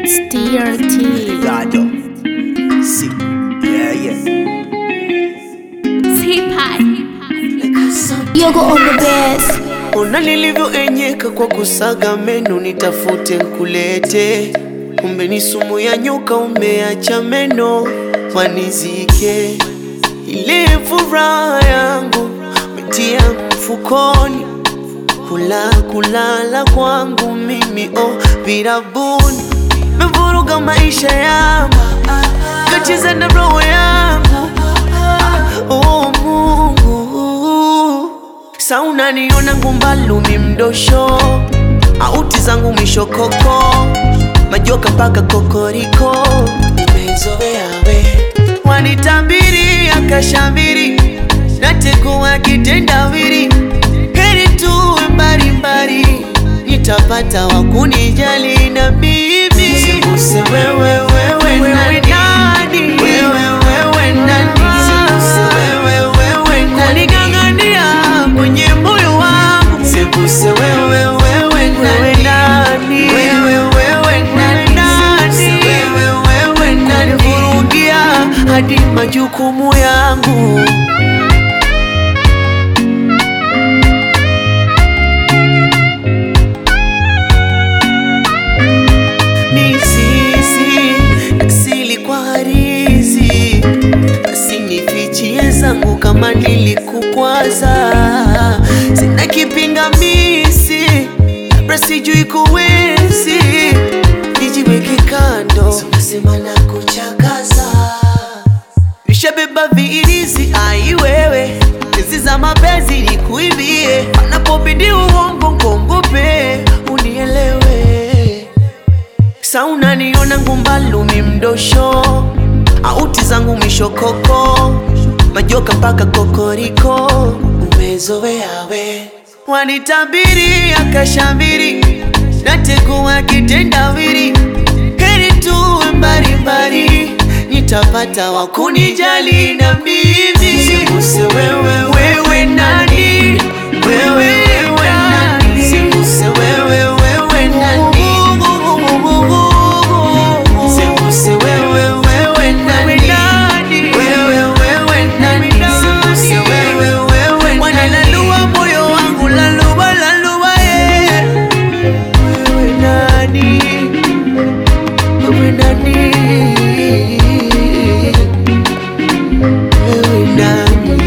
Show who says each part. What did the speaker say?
Speaker 1: It's DRT.
Speaker 2: Gado. See. Yeah, yeah.
Speaker 1: Yogo on the best.
Speaker 2: Ona nilivyoenyeka kwa kusaga meno, nitafute nkulete. Kumbe ni sumu ya nyoka, umeacha meno wanizike. Ile furaha yangu metia mfukoni, kula kulala kwangu mimi oh, virabuni mevuruga maisha yangu, kacheza na roho yangu oh, Mungu sa unaniona ngumbalumi mdosho auti zangu mishokoko majoka mpaka kokoriko umezoea we wanitabiri akashamiri natekuwa kitendawiri heri tuwe mbalimbali nitapata wakunijali na mimi Siguse wewe wewe nani wewe wewe nani Siguse wewe wewe nani kunigangania kwenye moyo wangu Siguse wewe wewe nani wewe wewe nani Siguse wewe wewe nani vurugia hadi majukumu yangu mizizi asili kwa harizi basi nifichie zangu kama nilikukwaza sina kipingamizi labda sijui kuwezi nijiweke kando nasema na kuchakaza nishabeba viirizi ai wewe hizi za mapenzi nikuibie panapobidi uongo nkongope unielewe sa unaniona ngumbalumi mdosho auti zangu mishokoko majoka mpaka kokoriko umezoea we wanitabiri akashamiri natekuwa kitendawiri heri tuwe mbalimbali nitapata wakunijali na mimi Siguse wewe wewe nani wewe wewe nani Siguse wewe wewe nani Siguse wewe wewe nani wewe wewe nani Siguse wewe wewe nani wanalalua moyo wangu lalua lalua yeah. wewe nani wewe nani wewe nani